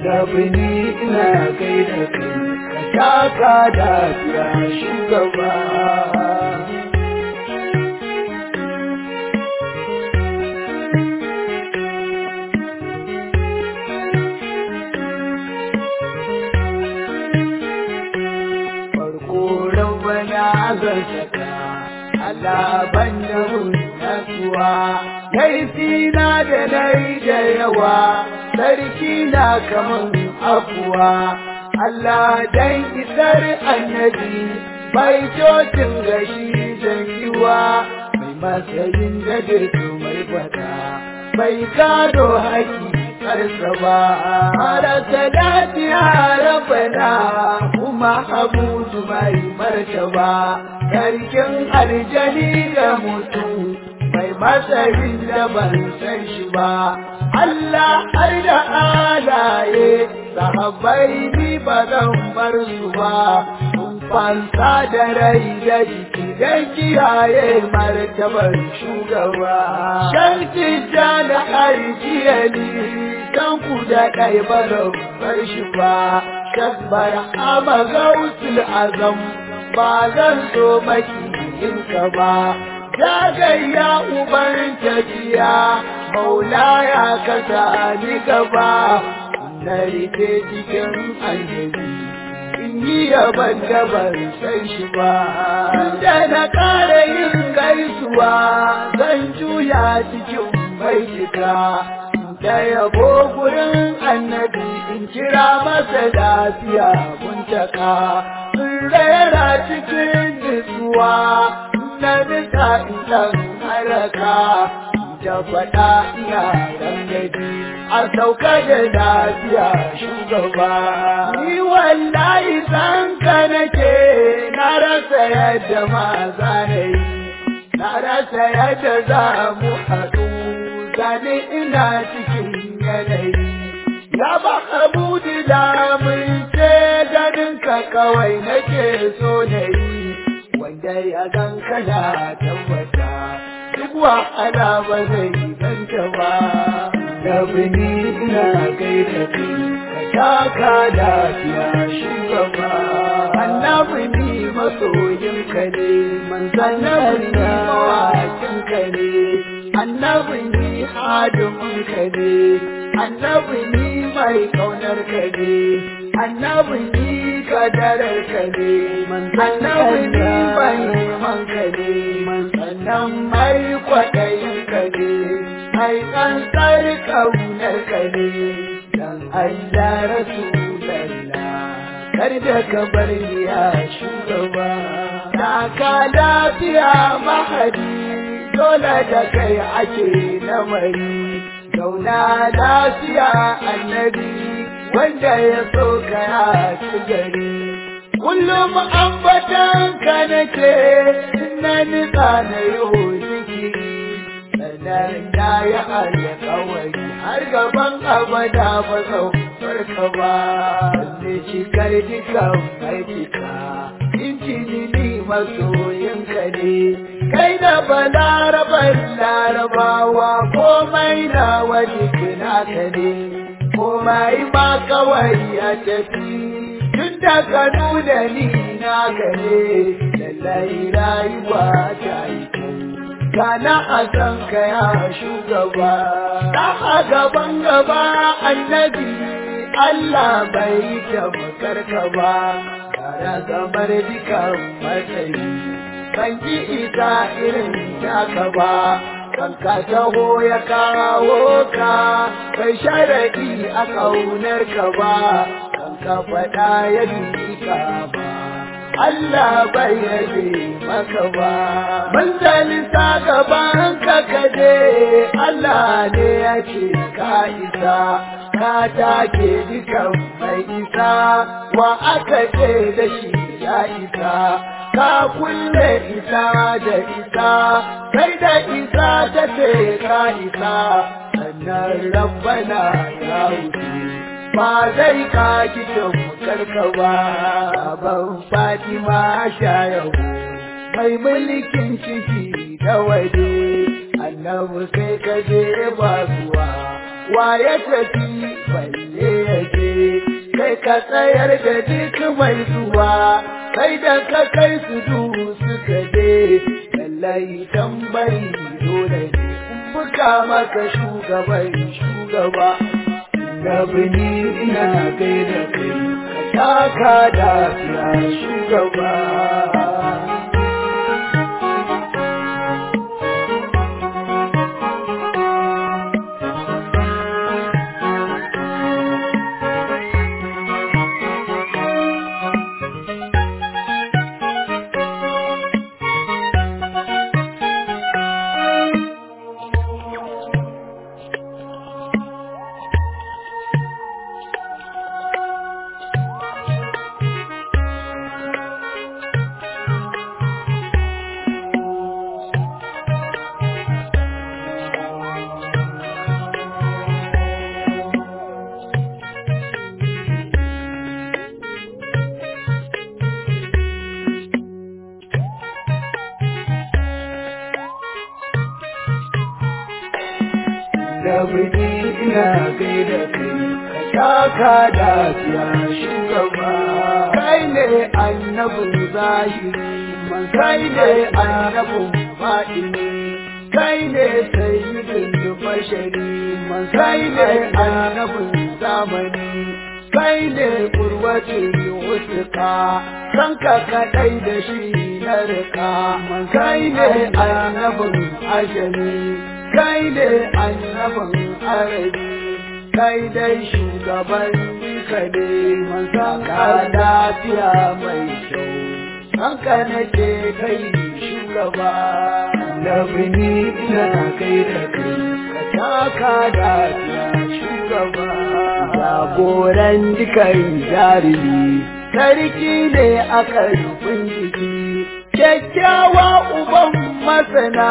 annabi ni ina kai da kai ka taka lafiya shugaba farko rabbana zan saka alaban da nasuwa kaifina da nai da yawa sarki na kaman afuwa Allah dan isar annabi bai cocin gashi zangiwa mai matsayin da dirto mai fada bai gado haƙi karsa ba mara salati ya rabana kuma abudu mai martaba sarkin aljani da mutum mai matsayin da ban san shi ba Allah har da alaye sahabbai ni ba zan bar su ba sun fansa da rai da jiki don kiyaye martabar shugaba shanki ja da arjiyali dan ku da ɗai ba zan bar shi ba shabbar ama gausul azam ba zan so maki in ka ba Zagayya uban tafiya, maula ya kasa ni gaba, na rike cikin annabi, in yi yaban da ban san shi ba. Da na ƙara yin gaisuwa, zan juya cikin baitika, da yabo gurin annabi in kira masa lafiya muntaka, in rera cikin nutsuwa. na nisa idan haraka da faɗa ina dangaji a sauka da lafiya shugaba. Ni wallahi san ka nake na rasa yadda ma za na yi, na rasa yadda za mu haɗu, gani ina cikin yanayi. Ya ba abudi da mun ce ganin ka kawai nake so na yi. wanda ya gan kana tabbata duk wahala ba zai ganta ba da bini ina kai da kai ka taka lafiya shugaba annabi ni masoyin ka ne annabi ni mawakin ka ne annabi ni hadimin ka ne annabi ni mai kaunar ka ne annabi ni kadarar ka ne annabi ni mai neman ka ne sannan mai kwaɗayin ka ne mai tsantsar kaunar ka ne dan Allah Rasulallah kar da ka bar ni ya shugaba na ka lafiya mahadi dole da kai ake lamari zauna lafiya annabi wanda ya so ka ya ci gari kullum ambatan ka nake na nisa na yi zikiri sannan na yi alkawari har gaban abada ba zan farka ba ne cikar dukan aikika injini ni masoyinka ne kai da balarabar larabawa komai na wani naka ne komai ma kawai ya tafi tun da ka nuna ni na gare lallai rayuwa ta yi Kana a san ka ya shugaba, ta a gaban gaba annabi Allah bai tabbatar ka ba, tare gamar dukan matsayi, kan ki ita irin taka ba. kanka taho ya kawo ka kai sharaɗi a ƙaunar ka ba kanka faɗa ya ka ba Allah bai yabe maka ba mun zalisa gaban ka kaje Allah ne ya ce ka isa ka take dukan mai isa wa aka ce da shi ya isa ka kulle isa da isa kai da isa ta ce ka isa sannan rabbana ya wuce ba zai ka gidan karka ba ban fatima shayahu mai mulkin ciki da waje annabi sai ka je ba zuwa wa ya tafi balle ya je kai ka tsayar da duk mai zuwa kai da ka kai su duhu suka je lallai tambari dole ne buka maka shugaban shugaba da bini ina gaida kai ka taka da shugaba da biki ina gaida kai ka taka lafiya shugaba kai ne annabin zahiri man kai ne annabin fadini kai ne sayyidin bashari man kai ne annabin zamani kai ne kurwatin wutuka kanka kadai da shi na rika man kai ne annabin ajami kai ne annabin arabi kai dai shugaban ka ne mansa ka lafiya mai kyau hanka nake kai shugaba da bini ina kai da kai ka taka lafiya shugaba jagoran dukan jarumi sarki ne aka rufin jiki kyakkyawa uban masana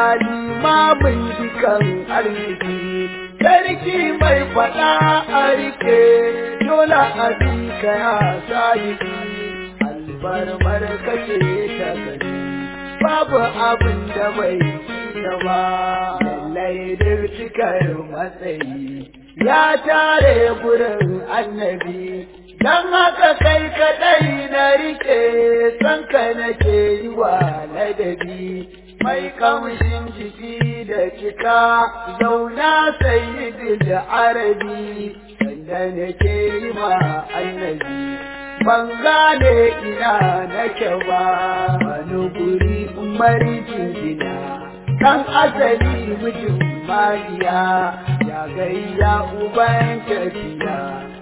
limamin dukan arziki sarki mai faɗa a rike dole a bi ka ya sadiki albarmar kake ta gani babu abin da bai da ba lallai duk cikar matsayi ya tare gurin annabi Dan haka kai kaɗai na rike sanka nake yi wa ladabi mai kamshin jiki da cika zauna sayyidin da arabi sanda nake yi ma annabi ban gane ina nake ba wani guri umari jingina kan asali mijin mariya ya gayya uban tafiya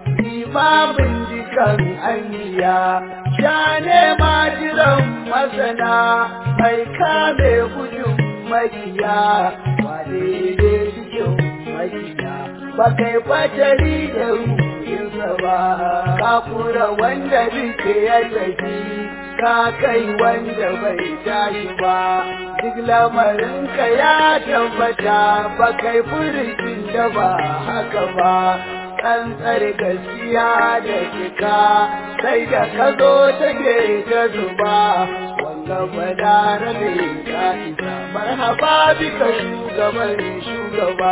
limamin jikan aniya ya nema jiran masana mai kame gudun makiya wane ne cikin makiya ba kai fatari da ruhinsa ba ka kura wanda duka ya tafi ka kai wanda bai tashi ba duk lamarinka ya tabbata ba kai furucin da ba haka ba kantsar gaskiya da cika sai da ka zo take ta zuba wanga badara ne ka isa marhaba bika shugaban shugaba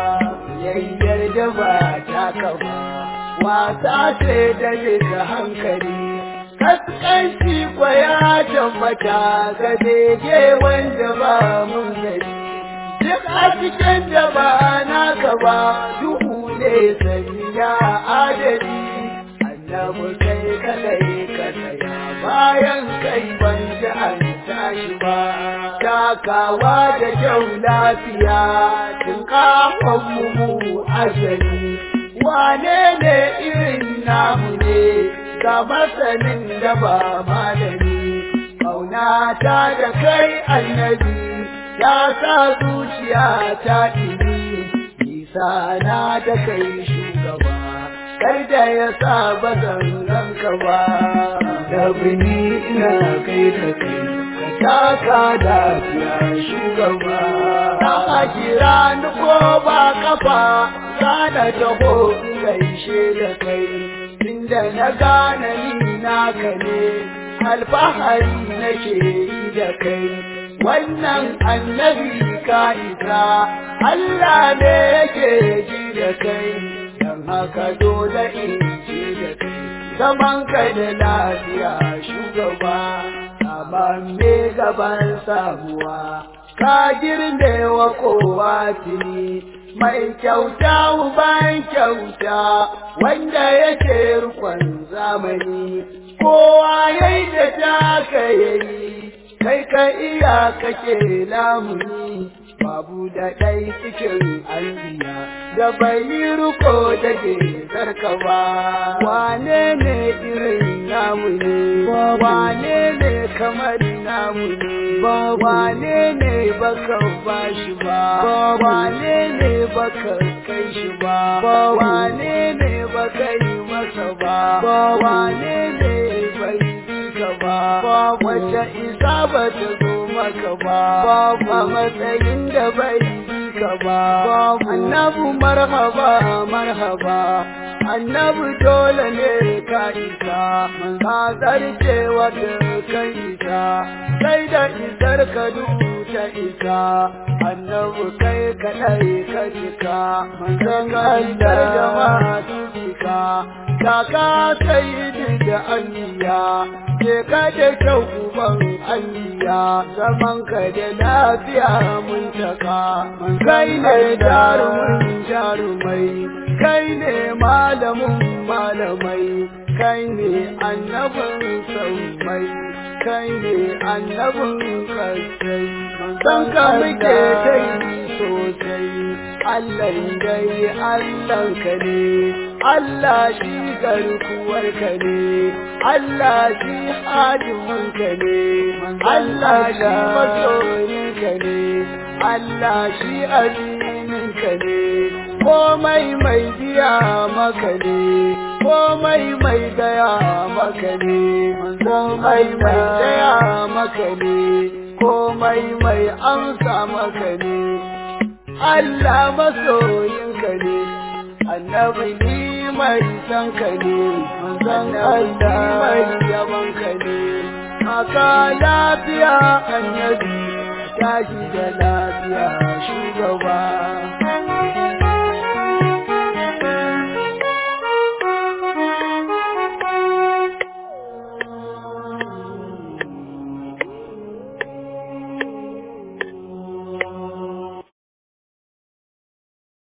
yayyar da ba ta kama wasa ce da da hankali kaskanci kwaya tabbata ga dege wanda ba mun gari duk a cikin da ba naka ba duhu ne sanya adali annabi kai kadai ka tsaya bayan kai ban ji an tashi ba takawa da kyau lafiya tun kafan mu ajali wane ne irin namu ne ga masanin da ba malami ƙaunata da kai annabi ya sa zuciya ta ɗini nisa na da kai shugaba kar da ya sa ba ranka ba da bini ina kai da kai ka taka da fiya shugaba ta kira ni ko ba kafa kana taho gaishe da kai inda na gane ni naka ne alfahari nake yi da kai wannan annabi ka isa Allah ne yake ji da kai dan haka dole in ce da kai zaman ka da lafiya shugaba saman me gaban samuwa ka girme wa kowa tuni mai kyauta uban kyauta wanda yake rukun zamani kowa yayi da taka yayi kai ka iya kake lamuni babu da ɗai cikin albiya da bai yi ruko da ke zarka ba wane ne irin namu ne wane ne kamar namu ne wane ne baka ba shi ba wane ne baka kai shi ba wane ne baka yi masa ba wane ne bai bi ka ba wacce isa ba ta zo maka ba ba matsayin da bai bi ka ba annabu marhaba marhaba annabu dole ne ka isa ka zarce wata kan isa sai da isar ka ta isa annabu kai kadai ka cika manzon Allah jama'a cika kaka sai da anniya je ka da kyau uban anniya zaman ka da lafiya mun taka kai ne jarumin jarumai kai ne malamin malamai kai ne annabin saumai kai ne annabin kasai san ka muke dai sosai Allah dai Allah ka ne Allah shi garkuwar ka ne Allah shi hadimin ka ne Allah shi masoyin ka ne Allah shi azinin ka ne komai mai biya maka ne komai mai gaya maka ne komai mai gaya maka ne komai mai amsa maka ne Allah masoyinka ne annabi ni mai san ka ne manzon Allah mai yaban ka ne aka lafiya annabi tashi da lafiya shugaba